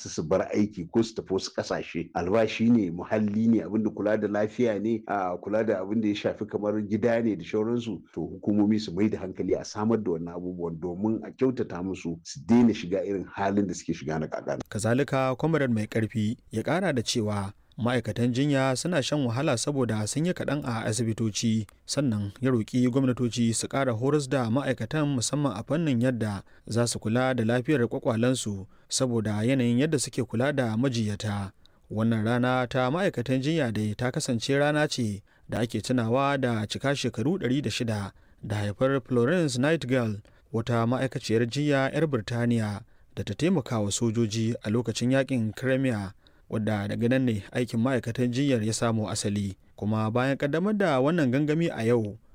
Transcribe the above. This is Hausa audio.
su su bar aiki ko su tafi wasu kasashe albashi ne muhalli ne abin da kula da lafiya ne a kula da abin da ya shafi kamar gida ne da shauransu to hukumomi su mai da hankali a samar da wannan abubuwan domin a kyautata musu su daina shiga irin halin da suke shiga na kakana. kazalika kwamarar mai karfi ya kara da cewa ma'aikatan jinya suna shan wahala saboda sun yi kaɗan a asibitoci sannan ya roƙi gwamnatoci su ƙara horas da ma'aikatan musamman a fannin yadda za su kula da lafiyar kwakwalensu saboda yanayin yadda suke kula da majiyata wannan rana ta ma'aikatan jinya dai ta kasance rana ce da ake tunawa da cika shekaru 106 da haifar florence nightingale wata ma'aikaciyar jinya 'yar birtaniya da ta taimaka wa sojoji a lokacin yakin crimea wadda daga nan ne aikin ma'aikatan jinyar ya samo asali kuma bayan kaddamar da wannan gangami a yau